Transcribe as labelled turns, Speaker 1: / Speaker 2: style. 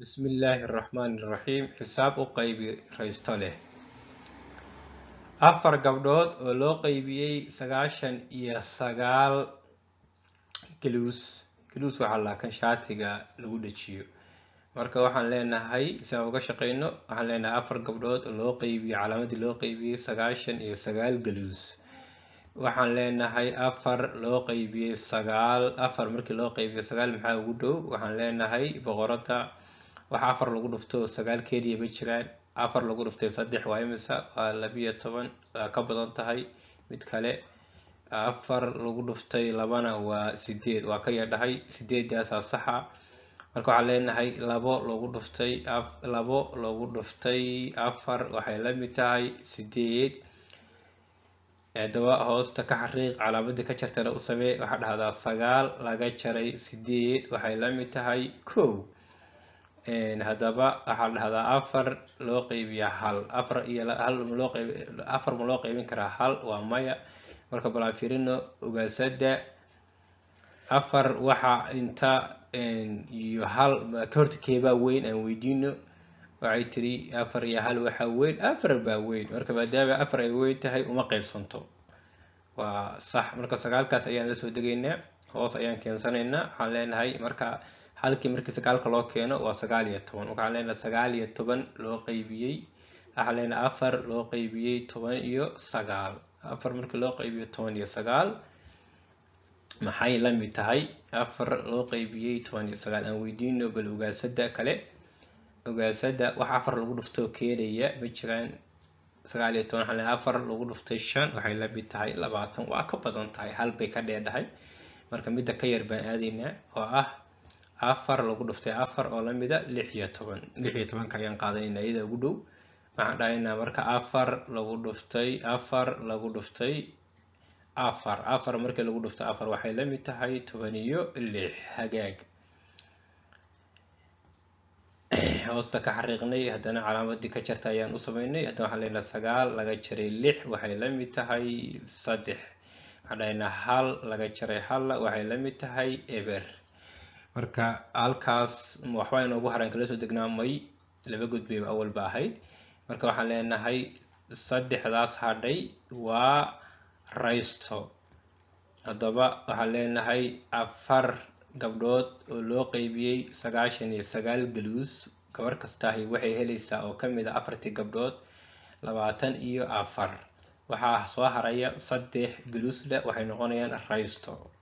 Speaker 1: bismillaahi raxmaani raxiim xisaab u qaybi raysto leh afar gabdhood oo loo qaybiyey sagaashan iyo sagaal galuus galuus waxaa laakan shaatiga lagu dhajiyo marka waxaan leenahay si aan uga shaqeyno waxaan leenahay afar gabdhood oo loo qaybiyey calaamadii loo qaybiyey sagaashan iyo sagaal galuus waxaan leenahay afar loo qaybiyey sagaal afar markii loo qaybiyey sagaal maxaa ugu dhow waxaan leenahay boqorada waxa afar lagu dhufto sagaal keliya ma jiraan afar lagu dhuftay saddex waa imisa waa labiyo toban waa ka badan tahay mid kale afar lagu dhuftay labana waa sideed waa ka yadhahay sideedaasaa saxa marka waxaan leenahay labo lagu dhuftay labo lagu dhuftay afar waxay la mid tahay sideed haddaba hoosta ka xariiq calaamadii ka jartana u samee waxaa dhahdaa sagaal laga jaray sideed waxay la mid tahay kow haddaba waxaa dhahdaa afar loo qaybiya hal afar iyo hal maloo qayb afar ma loo qaybin karaa hal waa maya marka bal aan fiirino ogaasada afar waxa inta iyo hal ka horta keebaa weyn aan weydiino waxay tiri afar iyo hal waxaa weyn afar baa weyn marka maadaama afar ay weyn tahay uma qaybsanto waa sax marka sagaalkaas ayaan la soo degaynaa hoos ayaan keensanaynaa waxaan leenahay marka halkii markii sagaalka loo keeno waa sagaal iyo toban waxaan leenahay sagaal iyo toban loo qaybiyey waxaan leenahay afar loo qaybiyey toban iyo sagaal afar markii loo qaybiyo toban iyo sagaal maxay la mid tahay afar loo qaybiyey toban iyo sagaal aan weydiino bal ogaasada kale ogaasada wax afar lagu dhuftoo keenaya ma jiraan sagaal iyo toban waxaan leenahay afar lagu dhuftay shan waxay la mid tahay labaatan waa ka badan tahay hal bay ka dheedhahay marka midda ka yar baan aadaynaa oo ah afar lagu dhuftay afar oo lamida lix iyo toban lix iyo tobanka ayaan qaadanayna iyada ugu dhow waxaan dhahaynaa marka afar lagu dhuftay afar lagu dhuftay afar afar markii lagu dhuftay afar waxay la mid tahay toban iyo lix hagaag hoosta ka xariiqnay haddana calaamadii ka jarta ayaan u sameynay haddana waxaan leenahay sagaal laga jaray lix waxay la mid tahay saddex waxaan dhahaynaa hal laga jaray halla waxay la mid tahay eber marka halkaas waxba inoogu haran kala soo degnaamay laba gudbayba awalba ahayd marka waxaan leenahay saddexdaas hadhay waa raysto haddaba waxaan leenahay afar gabdhood oo loo qaybiyey sagaashan iyo sagaal galuus gabar kastaahi waxay helaysaa oo kamid a afartii gabdhood labaatan iyo afar waxaa soo haraya saddex galuusle waxay noqonayaan raysto